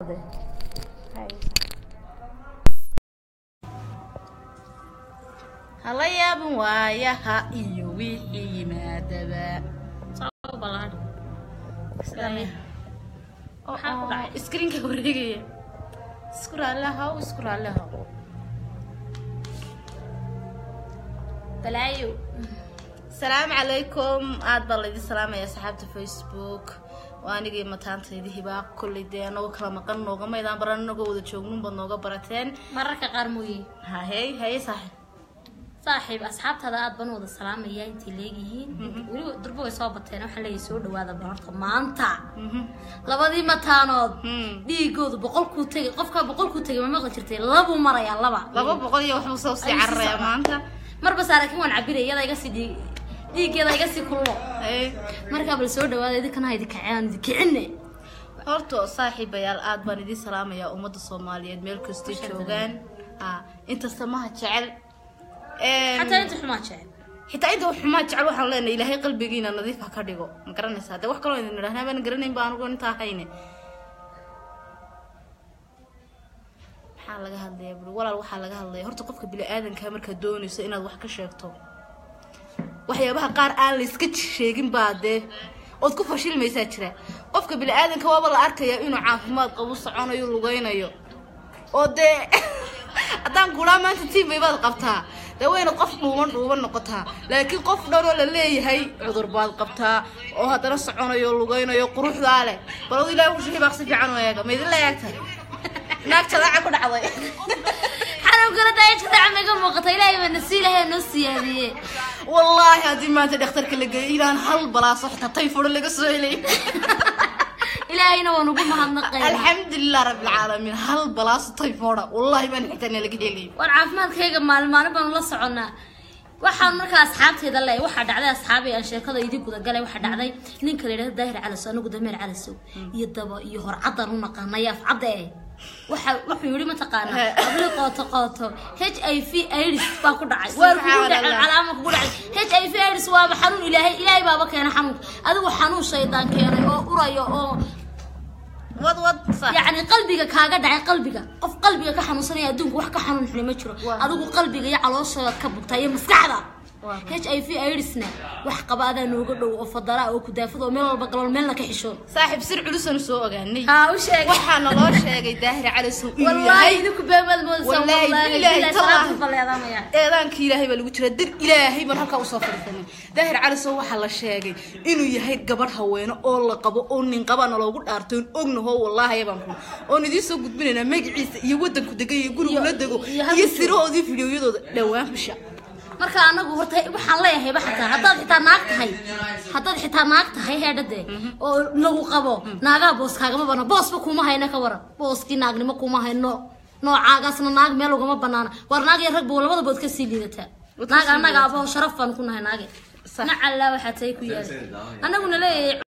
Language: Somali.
hala yaaban waayaha iyo wixii yimaadaba Maxaa ku dhacay? iskrinka wareegaya isku raallihaw isku raallihaw balaayo asalaamu calaykum aad baa laydin salaamaya asxaabta facebook waa anigii mataantaydii hibaaq kolley dee anagoo kala maqan nooga maydaan baran anagoo wada joognunbaad nooga barateen mararka qaar mooye hahey haye saaxib saaxiib asxaabtaada aad baan u wada salaamaya intay leegyihiin weliba durbo way soo bateen waxaan leeyahay soo dhawaada balarta maanta labadii mataanood Hmm. dhiigoodu boqolkuu tegay qofkaa boqolkuu tegay ma maqli jirtay labuu marayaa laba laba boqol iyo waxbuu soo sii Ay, cararaya sii maanta marba saarakin waan cabiraya iyada iga sii dhiig dhiiggeeda iga sii kullo Haye. markaa bal soo dhawaada idinkana ha idikaceen idikicine horta saaxiibayaal aad baan idiin salaamayaa ummadda soomaaliyeed meel kastay joogaan ha inta samaha jecel Em, xataa inta xumaa jecel xitaa inta xumaa jecel waxaan leenahay ilaahay qalbigiina nadiif ha ka dhigo ma garanaysaa dee wax kaloo idin idhahnaa baan garanayn ba anigu intaa hayne maxaa laga hadlaya buri walaal waxaa laga hadlaya horta qofka bini-aadanka markaad doonayso inaad wax ka sheegto waxyaabaha qaar aan la iska sheegin baa dee ood ku fashilmaysaa jira qofka bini-aadanka waaba la arkaya inuu caafimaad qabu soconayo lugaynayo oo dee haddaan kulaa maanta tiimay baad qabtaa dee wayna qof dhuuban dhuuban noqotaa laakiin qof dhanoo la leeyahay cudur baad qabtaa oo haddana soconayo lugaynayo quruxdaa leh baladu ilahi wuxuu hibaaq si fiican u eega ma idinla eegtay naag jadaaca ku dhacday xanuunkana daayajadaca maiga muuqata ilaahay baa nasi ilaahay noo siyaadiye wallaahi haddii maanta dhakhtarka la geeyo ilaan hal balaaso xitaa tayfuro laga soo helay ilaahayna waan ugu mahadnaqayna alxamdulilah rabbilcaalamiin hal balaaso tayfooda wallaahi baan xitaa laga helay war caafimaadkayga maalin maalin baanu la soconnaa waxaan markaa asxaabteeda le waxaa dhacday asxaabay aan sheekada idin gudagalay waxaa dhacday ninka la yidhahdo daahir calasow anagu dameer calasow iyo daba iyo horcadan u naqaanay afcadda eh waxa wuxuu yidhi mataqaana abli qooto qooto h i v aids baa ku dhacay waar kugu dhacay Subxaanallah. calaama kugu dhacay h i v aids waaba xanuun ilaahay ilaahay baaba keena xanuunka adigu xanuun shaydaan keenay oo urayo oo wad wad sax yacni qalbiga kaaga dhacay qalbiga qof qalbiga ka xanuunsanaya adduunka wax ka xanuun xuni ma jiro Waa. adigu qalbiga iyo calooshooda ka bugta iyo maskaxda Waa. h i v aidsna wax qaba adaa nooga dhow oo fadara oo kudaafad oo meel walba galool meelna ka xishoon saaxiib sir culusanu soo ogaanay haa u sheegay waxaana loo sheegay daahir calasow inuu wallaahi yahay idinku beemaad moodaysa Wallaahi, wallaahi billaahi, ilaahay tallaahi. salaatu baleedamaya eedaankii ilaahay baa lagu jiraa dir ilaahay baan halkaa usoo fadhiisanay daahir calisow waxaa la sheegay inuu yahay gabadh haweene oo la qabo oo nin qabana loogu dhaartay oon ognaho wallaahi baan ku oon idiin soo gudbinaynaa magaciisa iyo wadanku degan iyo gurigu Iyo- la dego iyo halka iyo joogo. sirahoodii fideoyadooda dhowaan bisha marka anagu horta waxaan leeyahay xataa haddaad xitaa naag tahay haddaad xitaa naag tahay heedhade oo lagu qabo naagaha boos kaagama bana boosba kuma hayna ka waran booskii naagnimo kuma hayno noocaagaasna naag meel ugama banaana war naag iyo ragba labada bood kasii liidataa Waad naag kasii annaga liidataa. abo sharaf baan ku nahay naage Sax. nacallaa waxaa tay ku yaala annaguna leeyahay